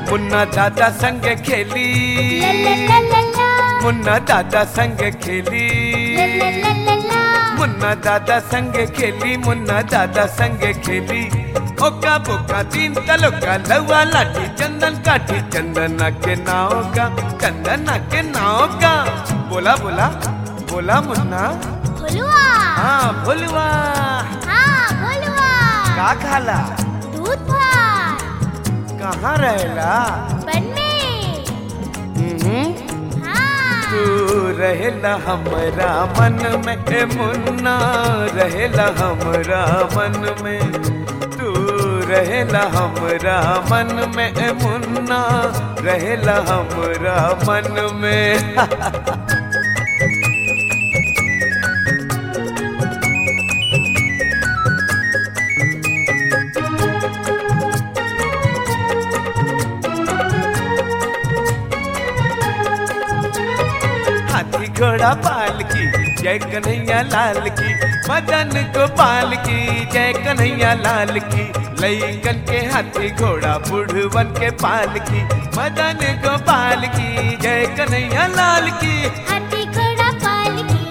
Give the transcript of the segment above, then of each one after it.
मुन्ना दादा संग खेली ला ला ला ला ला मुन्ना दादा संग खेली ला ला ला ला ला मुन्ना दादा संग खेली मुन्ना दादा संग खेली ओका बोका तीन तलोका लवा लाठी चंदन काठी चंदना के नाव का चंदना के नाव का बोला बोला बोला मुन्ना भोलुआ हाँ बोलवा हाँ भोलुआ का खाला दूध भात कहाँ रहेला बन में हम्म, हाँ तू रहेला हमरा मन में ए मुन्ना रहेला हमरा मन में तू रहेला हमरा मन में ए मुन्ना रहेला हमरा मन में हाथी घोड़ा पाल की जय कन्हैया लाल की मदन गोपाल की जय कन्हैया लाल की लईकन के हाथी घोड़ा बुढ़वन के पाल की मदन गोपाल की जय कन्हैया लाल की हाथी घोड़ा पाल की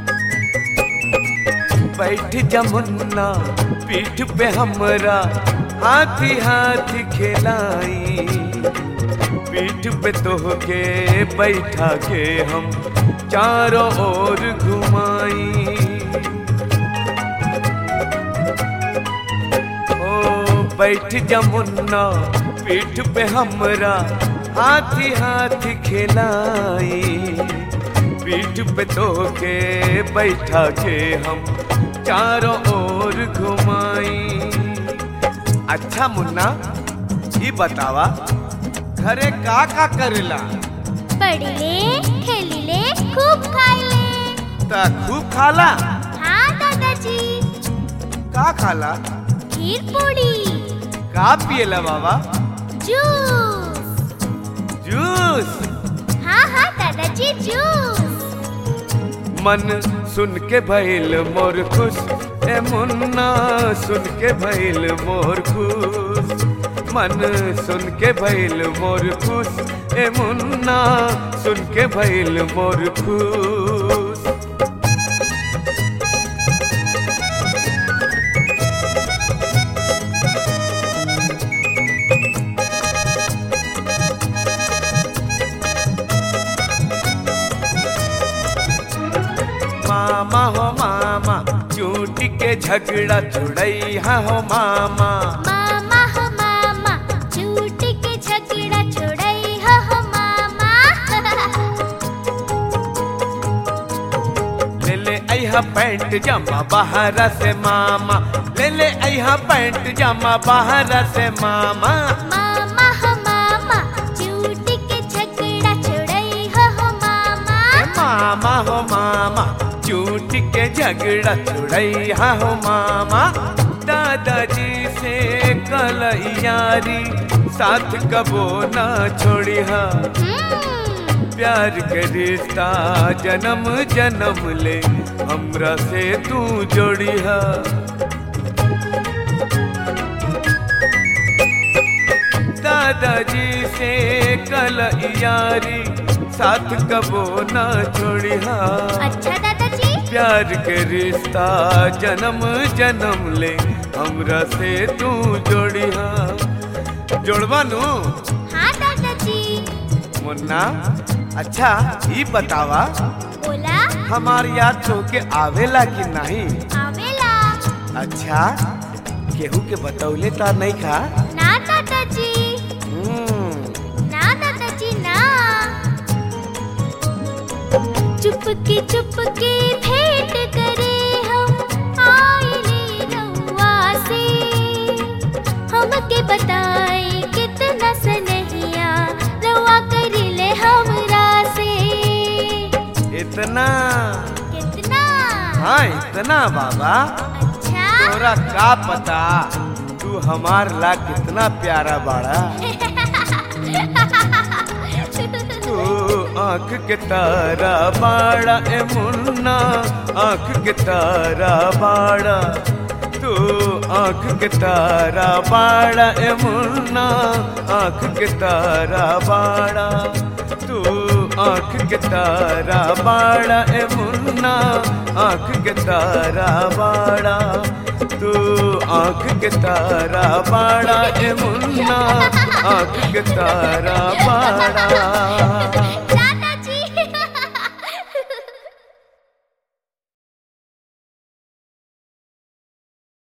बैठ जमुन्ना पीठ पे हमरा हाथी हाथी खिलाई पीठ पे तोहके बैठा के हम चारों ओर घुमाई ओ बैठ जमुन्ना पीठ पे हमरा हाथी हाथी खिलाई पीठ पे तोहके बैठा के हम चारों ओर घुमाई अच्छा मुन्ना ये बतावा घरे का का करेला पढ़ी ले खेली ले खूब खाई ले ता खूब खाला हाँ दादाजी का खाला खीर पूड़ी का पिएला बाबा जूस जूस हाँ हाँ दादाजी जूस मन सुन के भइल मोर खुश ए मुन्ना सुन के भइल मोर खुश मन सुन के भइल मोर खुश ए मुन्ना सुन के भइल मोर खुश मामा हो मामा चूटी के झगड़ा छुड़ैया हो मामा मामा हो मामा झूठ के झगड़ा छोड़ई हो हो मामा ले ले अहा पैंट जमा बाहर से मामा ले ले अहा पैंट जमा बाहर से मामा मामा हो मामा झूठ के झगड़ा छोड़ई हो हो मामा ए मामा हो मामा चूट के झगड़ा छुड़ैया हो मामा दादाजी से कल यारी साथ कबो ना छोड़िया हम्म, प्यार के रिश्ता जन्म जन्म ले हमरा से तू जोड़िया दादाजी से कल यारी साथ कबो ना छोड़िया अच्छा दादाजी प्यार के रिश्ता जन्म जन्म ले हमरा से तू जोड़िया जोड़वा नु हाँ दादाजी मुन्ना अच्छा ई बतावा बोला हमार याद तो के आवेला कि नहीं आवेला अच्छा केहू के बतौले ता नहीं खा ना दादाजी हम्म, ना दादाजी ना चुपके चुपके भेंट करे हम आइले रउआ से हमके बताए कितना सनहिया रउआ करिले हमरा से इतना कितना हाँ इतना बाबा अच्छा तोरा का पता तू हमार ला कितना प्यारा बाड़ा तू आंख के तारा बाड़ा ए मुन्ना आंख के तारा बाड़ा तू तू आंख के तारा बाड़ा ए मुन्ना आंख के तारा बाड़ा तू आंख के तारा बाड़ा ए मुन्ना आंख के तारा बाड़ा तू आंख के तारा बाड़ा ए मुन्ना आंख के तारा बाड़ा